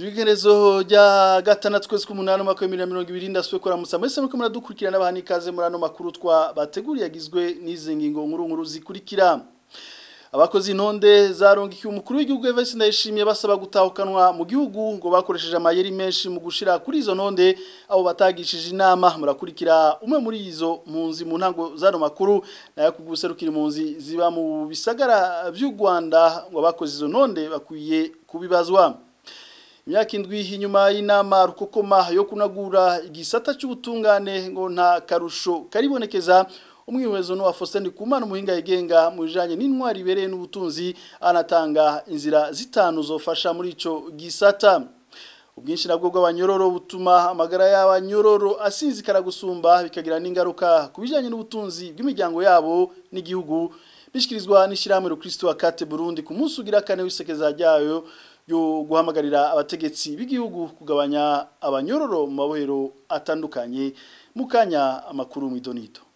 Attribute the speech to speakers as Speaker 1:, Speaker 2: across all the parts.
Speaker 1: Tubigerezo rya gatandatu kwezi k'umunani umwaka wa 2020 ndaswe kora musa mwese muko muradukurikirana bahani kaze muri ano makuru twa bateguriye agizwe n'izi ngingo nkuru nkuru zikurikira abakozi intonde zarongikiye umukuru w'igihugu Evariste Ndayishimiye basaba gutahukanwa mu gihugu ngo bakoresheje amayeri menshi mu gushira kuri izo ntonde abo batagishije inama murakurikira umwe muri izo mpunzi mu ntango zano makuru nayo kuguserukira impunzi ziba mu bisagara by'u Rwanda ngo abakoze izo ntonde bakwiye kubibazwa imyaka indwi inyuma y'inama rukokoma yo kunagura igisata cy'ubutungane ngo nta karusho karibonekeza umwihezo no Faustin Kumana umuhinga yigenga mu bijanye n'intwari ibereye n'ubutunzi anatanga inzira zitanu zofasha muri ico gisata ubwinshi nabwo bw'abanyororo butuma amagara y'abanyororo asinzikara gusumba bikagira n'ingaruka ku bijanye n'ubutunzi bw'imiryango yabo n'igihugu bishikirizwa n'ishyirahamwe Kristo wa Kate Burundi ku munsi ugira kane w'isekeza ryayo yo guhamagarira abategetsi b'igihugu kugabanya abanyororo mu mabohero atandukanye mukanya amakuru mu idonito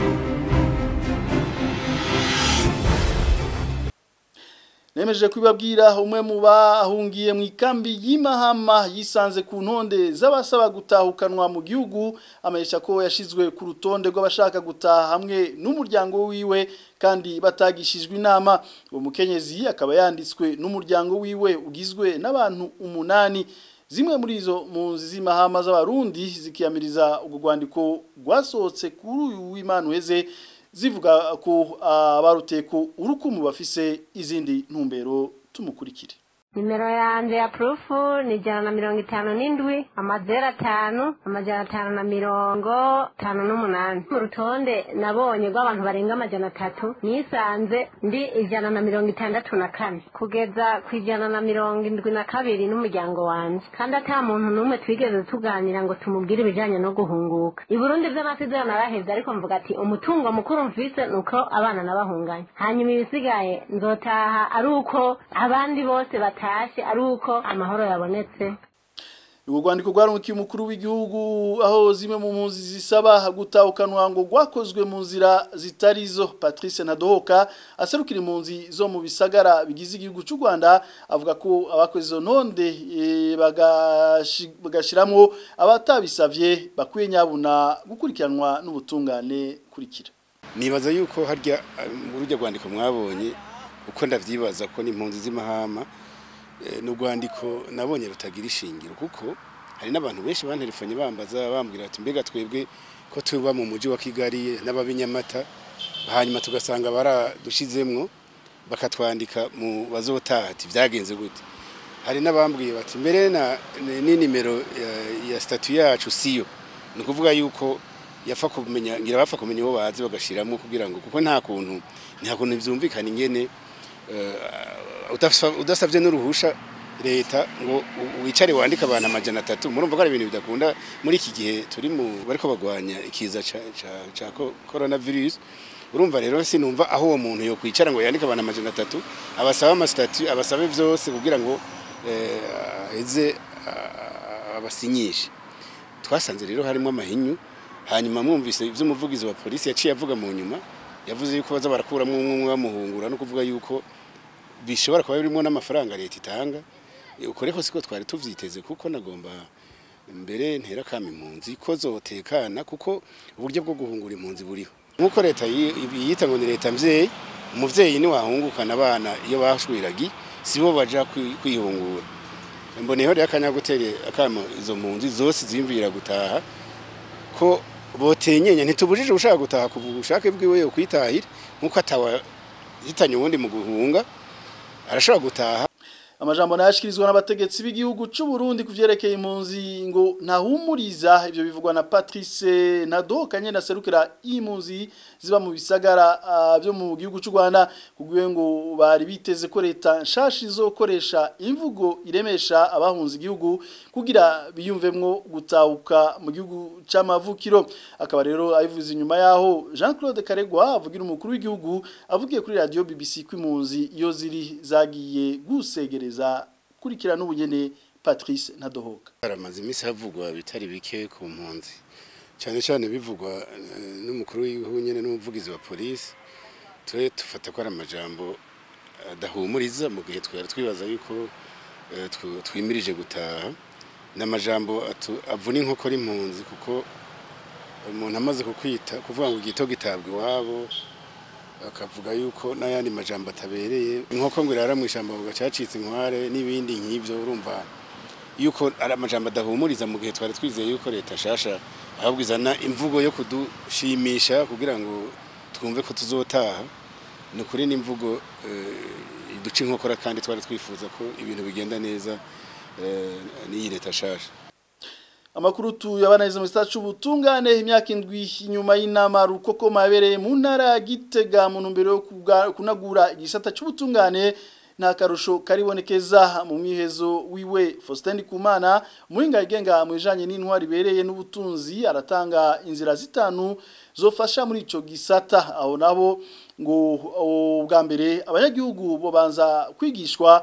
Speaker 1: Nemeje kubabwira umwe mu bahungiye mu ikambi y'imahama yisanze ku ntonde z'abasaba gutahukanwa mu gihugu amesha ko yashizwe ku rutonde rw'abashaka gutaha hamwe n'umuryango wiwe kandi batagishijwe inama uwo mukenyezi akaba yanditswe n'umuryango wiwe ugizwe n'abantu umunani zimwe muri izo mpunzi z'imahama z'abarundi zikiyamiriza ubwo rwandiko rwasohotse kuri uyu w'Imana uheze zivuga ko abaruteye ko urukumu bafise izindi ntumbero tumukurikire
Speaker 2: nimero yanjye ya purufu ni ijana na mirongo itanu n'indwi amazeru atanu amajana atanu na mirongo itanu n'umunani mu rutonde nabonye rw'abantu barenga amajana atatu nisanze ndi ijana na mirongo itandatu na kane kugeza ku ijana na mirongo indwi na kabiri n'umuryango wanjye kandi ata muntu n'umwe twigeze tuganira ngo tumubwire ibijyanye no guhunguka i burundi by'amasezerano arahebye ariko mvuga ati umutungo mukuru mvise ni uko abana nabahunganye hanyuma ibisigaye nzotaha ari uko abandi bose bataha tashe ari uko amahoro yabonetse
Speaker 1: Ugo rwandiko rwarungikiye umukuru w'igihugu aho zimwe mu mpunzi zisaba gutahukanwa ngo rwakozwe mu nzira zitarizo Patrice Nadohoka aserukira impunzi zo mu bisagara bigize igihugu cy'u Rwanda avuga ko abakoze izo ntonde e, bagashiramwo abatabisavye bakwiye nyabuna gukurikiranwa n'ubutungane kurikira
Speaker 3: Nibaza yuko harya mu rujya rwandiko mwabonye uko ndavyibaza ko n'impunzi z'imahama n'urwandiko nabonye rutagira ishingiro kuko hari n'abantu benshi bantelefone bambaza bambwira ati mbega twebwe ko tuba mu mujyi wa kigali n'ababinyamata hanyuma tugasanga baradushizemwo bakatwandika mu bazotaha ati byagenze gute hari n'abambwiye bati mbere ni nimero ya statu yacu siyo ni ukuvuga yuko yafa kumenya ngira bapfa kumenya uwo bazi bagashiramo kugira ngo kuko nta kuntu nta kuntu byumvikana ingene udasabye n'uruhusha leta ngo wicare wandike abantu amajana atatu murumva ko ari ibintu bidakunda muri iki gihe turi mu bariko bagwanya ikiza ca coronavirus urumva rero sinumva aho uwo muntu yo kwicara ngo yandike abantu amajana atatu abasaba amasitatu abasabe vyose kugira ngo aheze abasinyishe twasanze rero harimo amahinyu hanyuma mwumvise ivy'umuvugizi wa polisi yaciye avuga mu nyuma yavuze yuko baza barakuramo umwe bamuhungura no kuvuga yuko bishobora kuba birimo n'amafaranga leta itanga ukore ko siko twari tuvyiteze kuko nagomba mbere ntera kama impunzi ko zotekana kuko uburyo bwo guhungura impunzi buriho nkuko leta yita ngo ni leta mvyeyi umuvyeyi ni wahungukana abana iyo bashwiragi sibo baja kwihungura mboneho rero akanya gutere akama izo mpunzi zose zimvira gutaha ko botenyenya ntitubujije ushaka gutaha ku bushake bwiwe yo kwitahira nkuko atawa hitanye ubundi mu guhunga arashobora gutaha
Speaker 1: amajambo nayashikirizwa n'abategetsi b'igihugu cy'u Burundi kuvyerekeye impunzi ngo ntahumuriza ivyo bivugwa na Patrice Nadoka nyene aserukira impunzi ziba mu bisagara uh, byo mu gihugu cy'u Rwanda kugwe ngo bari biteze ko leta nshashi izokoresha imvugo iremesha abahunze igihugu kugira biyumvemwo gutahuka mu gihugu c'amavukiro akaba rero ayivuze inyuma yaho Jean-Claude Karegwa avugira umukuru w'igihugu avugiye kuri radio BBC kw'impunzi iyo ziri zagiye gusegera kugereza kurikirana ubunyene Patrice Nadohoka
Speaker 3: aramaze imisi havugwa bitari bike ku mpunzi cyane cyane bivugwa n'umukuru w'igihugu nyene n'umuvugizi wa polisi twe tufata ko ari amajambo adahumuriza mu gihe twari twibaza yuko eh, tw- twimirije gutaha n'amajambo atu- avuna inkokora impunzi kuko umuntu amaze kukwita kuvuga ngo igito gitabwa iwabo akavuga yuko n'ayandi majambo atabereye inkoko ngo irara mu ishyamba ngo cyacitse inkware n'ibindi nk'ibyo urumva yuko ari amajambo adahumuriza mu gihe twari twizeye yuko leta shasha ahubwo izana imvugo yo kudushimisha kugira ngo twumve ko tuzotaha ni ukuri n'imvugo eh, iduca inkokora kandi twari twifuza ko ibintu bigenda neza eh, n'iyi leta shasha
Speaker 1: Amakuru tuyabanariza mu gisata c'ubutungane imyaka indwi inyuma y'inama rukoko mabereye mu ntara ya Gitega mu ntumbero yo kuga- kunagura igisata c'ubutungane nta karusho karibonekeza mu mwihezo wiwe Faustin Kumana muhinga yigenga mu bijanye n'intwari bereye n'ubutunzi aratanga inzira zitanu zofasha muri ico gisata aho nabo ngo ubwa mbere abanyagihugu bo banza kwigishwa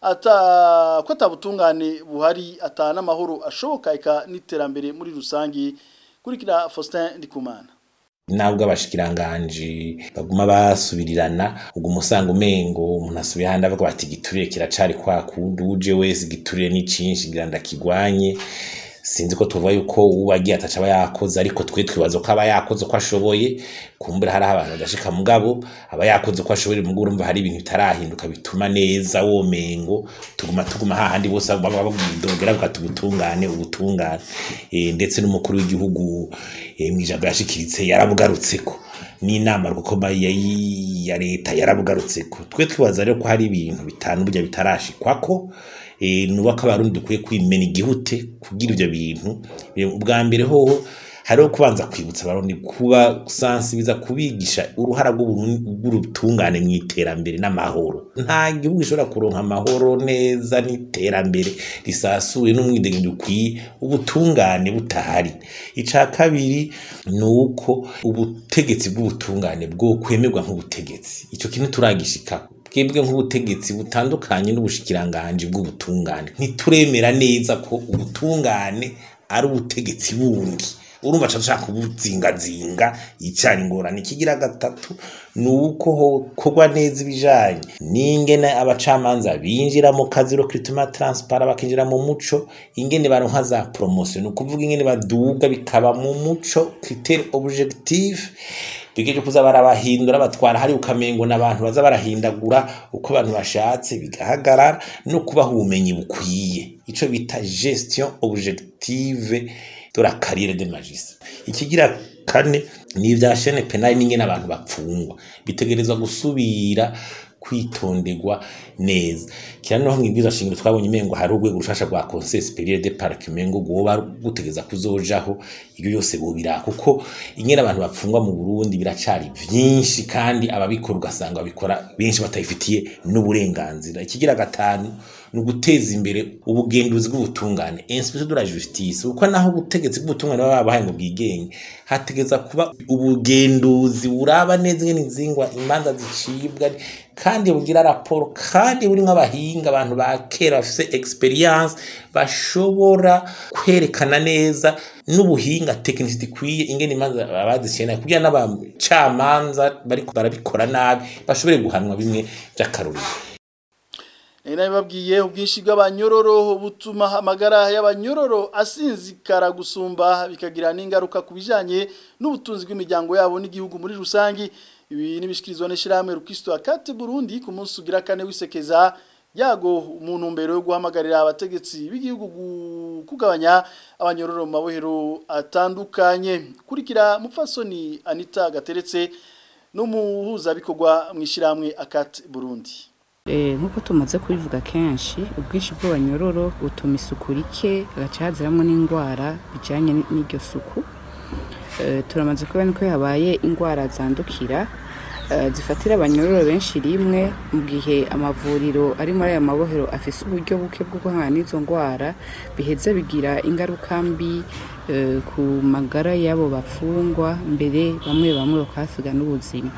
Speaker 1: ata ko atabutungane buhari atana amahoro ashoboka eka n'iterambere muri rusangi kurikira Faustin Ndikumana
Speaker 4: nabwo abashikiranganji baguma basubirirana ubwo umusanga umengo umuntu asubiye ahandi avuga bati igiturire kiracari kwa kundi uje wese igiturire ni cinshi ngira ndakigwanye sinzi ko tuvuga yuko uwagiye ataca aba yakoze ariko twe twibaza ko aba yakoze uko ashoboye kumbura hari abantu badashika mugabo aba yakoze uko ashoboye mugabo urumva hari ibintu bitarahinduka bituma neza womengo tuguma tuguma hahandi bose baba babwidogera bukata ubutungane ubutungane Eh, ndetse n'umukuru w'igihugu eh, mw'ijambo yashikiritse yarabugarutseko n'inama rukoma ya, ya leta yarabugarutseko twe twibaza rero ko hari ibintu bitanu burya bitarashikwako eh, nubako abarundi dukwiye kwimena igihute kugira ivyo bintu Eh, ubwa mbere hoho hariho kubanza kwibutsa abarundi kuba sansibiza kubigisha uruhara rw'Uburundi- rw'urutungane mu iterambere n'amahoro nta gihugu gishobora kuronka amahoro neza n'iterambere risasuye n'umwidegemvyo ukwiye ubutungane butahari ica kabiri ni uko ubutegetsi bw'ubutungane bwo kwemerwa nk'ubutegetsi ico kintu turagishikako twebwe nk'ubutegetsi butandukanye n'ubushikiranganji bw'ubutungane ntituremera neza ko ubutungane ari ubutegetsi bundi urumva ca dushaka kubuzingazinga icara ingorane ikigira gatatu ni uko hokorwa neza ibijanye n'ingene abacamanza binjira mu kazi recruitment transpara bakinjira mu muco ingene baronka za promotion ni ukuvuga ingene baduga bikaba mu muco critère objectif bigeje kuza barabahindura batwara hari ukamengo n'abantu baza barahindagura uko abantu bashatse bigahagarara no kubaha ubumenyi bukwiye ico bita gestion objective de la carrière de magistrat ikigira kane ni ibya chaîne penale n'ingene abantu bapfungwa bitegerezwa gusubira kwitonderwa neza kira no nkibwiza shingiro twabonye imengo hari urwego rushasha rwa conseil supérieur de parc mengo goba gutegeza kuzojaho ibyo yose bobira kuko ingene abantu bapfungwa mu Burundi biracari vyinshi kandi ababikora ugasanga babikora benshi batayifitiye n'uburenganzira ikigira gatanu ni uguteza imbere ubugenduzi bw'ubutungane inspection de la justice kuko naho ubutegetsi bw'ubutungane baba babahaye ngo bwigenge hategeza kuba ubugenduzi buraba neza ingene inzingwa imanza zicibwa kandi bugira raporo kandi burimwo abahinga abantu ba kera bafise experience bashobora kwerekana neza n'ubuhinga tekinisiti ikwiye ingene imanza abaziciye kugira n'abacamanza bariko barabikora nabi bashobore guhanwa bimwe vy'akarorero
Speaker 1: Nari babwiye ubwinshi bw'abanyororo butuma amagara y'abanyororo asinzikara gusumba bikagira n'ingaruka ku bijanye n'ubutunzi bw'imiryango yabo n'igihugu muri rusangi ibi nibishikirizwa n'ishirahamwe Rukisto akate Burundi ku munsi ugira kane wisekeza yago umuntu mbere yo guhamagarira abategetsi b'igihugu gu- kugabanya abanyororo mu mabohero atandukanye kurikira mupfasoni Anita Gateretse n'umuhuza bikorwa mu ishirahamwe akate Burundi
Speaker 5: Eh, nk'uko tumaze kubivuga kenshi ubwinshi bw'abanyororo butuma isuku rike hagaca haziramwo n'indwara bijanye n- n'iryo suku Eh, turamaze kubona ko habaye indwara zandukira eh, zifatira abanyororo benshi rimwe mu gihe amavuriro ari muri aya mabohero afise uburyo buke bwo guhangana n'izo ndwara biheza bigira ingaruka mbi eh, ku magara y'abo bafungwa mbere bamwe bamwe bakahasiga n'ubuzima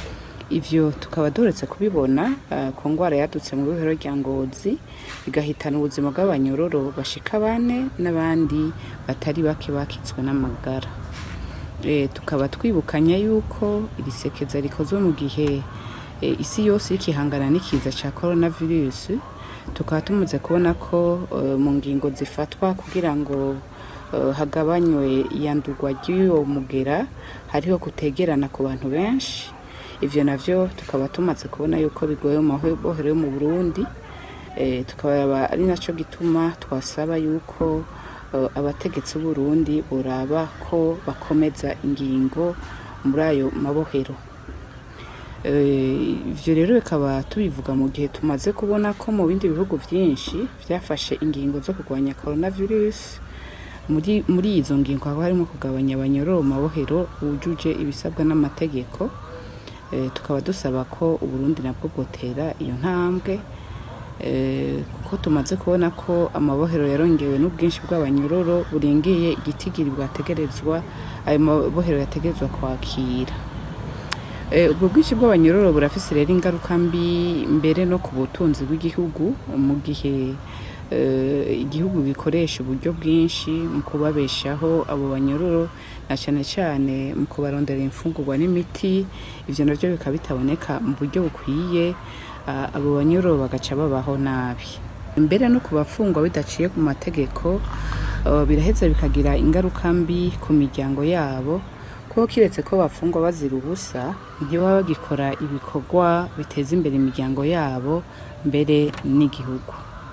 Speaker 5: ivyo tukaba duretse kubibona uh, ku ngwara yadutse mu bihero rya ngozi igahitana ubuzima bw'abanyororo bashika bane n'abandi batari bake bakitswe n'amagara e, tukaba twibukanya yuko iri sekeza rikozwe mu gihe e, isi yose iriko ihangana n'ikiza ca coronavirus tukaba tumaze kubona ko eh, mu ngingo zifatwa kugira ngo eh, hagabanywe iyandurwa ry'uwo mugera hariho kutegerana ku bantu benshi ivyo navyo tukaba tumaze kubona yuko bigoye mu mabohero yo mu burundi Eh, tukaba ari naco gituma twasaba yuko eh, abategetsi b'uburundi boraba ko bakomeza ingingo muri ayo mabohero Eh, ivyo rero bikaba tubivuga mu gihe tumaze kubona ko mu bindi bihugu vyinshi vyafashe ingingo zo kurwanya coronavirus muri muri izo ngingo haba harimo kugabanya abanyororo mu mabohero bujuje ibisabwa n'amategeko Eh, tukaba dusaba ko uburundi nabwo bwotera iyo ntambwe Eh, kuko tumaze kubona ko amabohero yarongewe n'ubwinshi bw'abanyororo burengeye igitigiri bwategerezwa ayo mabohero yategerezwa kwakira Eh, ubwo bwinshi bw'abanyororo burafise rero ingaruka mbi mbere no ku butunzi bw'igihugu mu gihe eh, igihugu gikoresha uburyo bwinshi mu kubabeshaho abo banyororo na cyane cyane mu kubarondera imfungurwa n'imiti ivyo navyo bikaba bitaboneka mu buryo bukwiye ah, abo banyororo bagaca babaho nabi mbere no ku bafungwa bidaciye ku mategeko eh, biraheza bikagira ingaruka mbi ku miryango yabo kuko kiretse ko bafungwa bazira ubusa ntibaba bagikora ibikorwa biteza imbere imiryango yabo mbere n'igihugu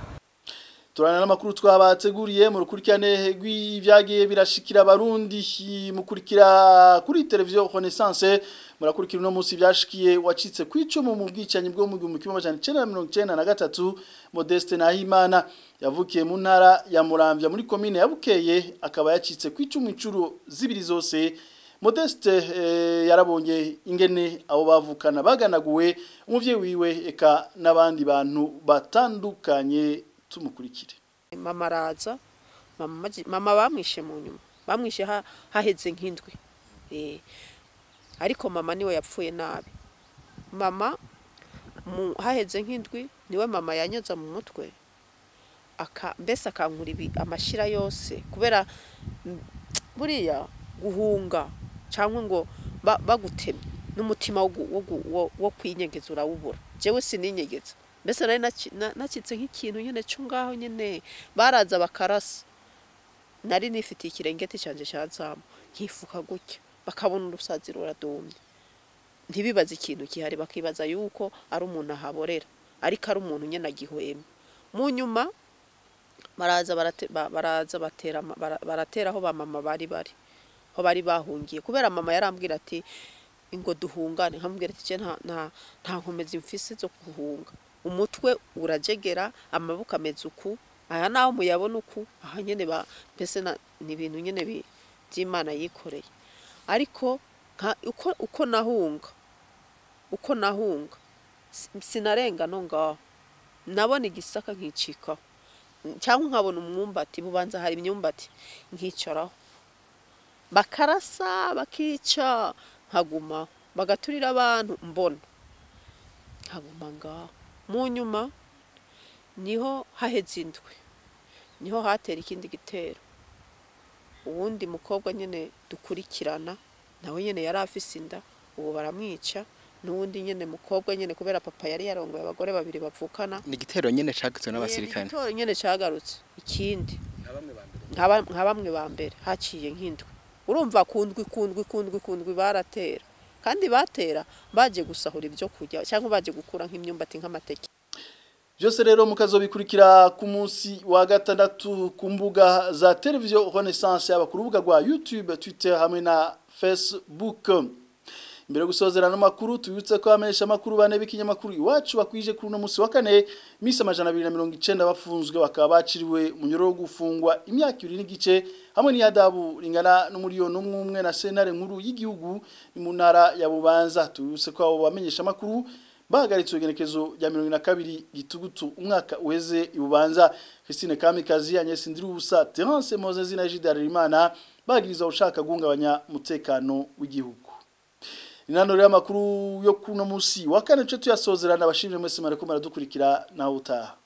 Speaker 1: turana n'amakuru twabateguriye mu rukurikirane rw'ibyagiye birashikira abarundi mukurikira kuri televiziyo Renaissance murakurikira uno munsi byashikiye wacitse ku icumu mu bwicanyi bwo mu gihumbi kimwe amajana icenda na mirongo icenda na gatatu Modeste Nahimana yavukiye mu ntara ya Muramvya muri komine ya Bukeye akaba yacitse ku icumu incuro zibiri zose Modeste eh, yarabonye ingene abo bavukana baganaguwe umuvyeyi wiwe eka n'abandi bantu batandukanye tumukurikire
Speaker 6: mama araza mama maji- mama bamwishe mu nyuma bamwishe ha- haheze nk'indwi Eh, ariko mama niwe yapfuye nabi mama mu- haheze nk'indwi niwe mama yanyoza mu mutwe aka mbese akankura ibi amashira yose kubera mm, buriya guhunga cyangwa ngo ba- bagutemye n'umutima wo gu- wo gu- wo- wo kwinyegeza urawubura jewe sininyegeza mbese nari naci- na- nacitse nk'ikintu nyine cyo ngaho nyine baraza bakarasa nari nifitiye ikirengeti cyanjye cya zamu nkifuka gutya bakabona urusazi ruradumye ntibibaze ikintu gihari bakibaza yuko ari umuntu ahaborera ariko ari umuntu nyine agihwema mu nyuma baraza barate- ba- baraza batera ama- bara- baratera aho ba mama bari bari aho bari bahungiye kubera mama yarambwira ati ngo duhungane nkamubwira ati "Je nta nta nta nkomezi mfise zo guhunga umutwe urajegera amaboko ameze uku aya naho muyabona uku aha nyene ba mbese na- ni ibintu nyene bi- by'imana yikoreye ariko nka uko uko nahunga uko nahunga si- sinarenga no ngaho nabona igisaka nkicikaho cyangwa nkabona umwumbati bubanza hari imyumbati nkicaraho bakarasa bakica nkaguma bagaturira abantu mbona nkaguma ngaho mu nyuma niho haheze indwi niho hatera ikindi gitero uwundi mukobwa nyine dukurikirana nawe nyine yari afise inda ubu baramwica n'uwundi nyine mukobwa nyine kubera papa yari yarongoye abagore babiri bavukana
Speaker 7: ni igitero nyine cagizwe n'abasirikare
Speaker 6: igitoro nyine cyagarutse ikindi nka ba- nka bamwe ba mbere haciye nk'indwi urumva kundwi kundwi kundwi kundwi baratera kandi batera baje gusahura ibyo kurya cyangwa baje gukura nk'imyumbati nk'amateke
Speaker 1: byose rero mukazobikurikira ku munsi wa gatandatu ku mbuga za televiziyo Renaissance yaba ku rubuga rwa YouTube Twitter hamwe na Facebook Mbere yo gusozera no makuru tubibutse ko amesha makuru bane b'ikinyamakuru iwacu bakwije kuri uno munsi wa kane misi amajana 290 bafunzwe bakaba baciriwe mu nyoro wo gufungwa imyaka ibiri n'igice hamwe n'iyadabu ringana n'umuriyoni umwe umwe na sentare nkuru y'igihugu ni mu ntara ya Bubanza tubibutse ko abo bamenyesha makuru bahagaritswe igenekezo rya mirongo na kabiri gitugutu umwaka uheze ibubanza Christine Kamikazi Agnes Ndirubusa Terence Moses na Jide Harerimana bagirizwa ushaka guhungabanya umutekano w'igihugu Inano rero amakuru yo kuno musi wa kane cyo tuyasozerana abashimire mwese mareko maradukurikira naho utaha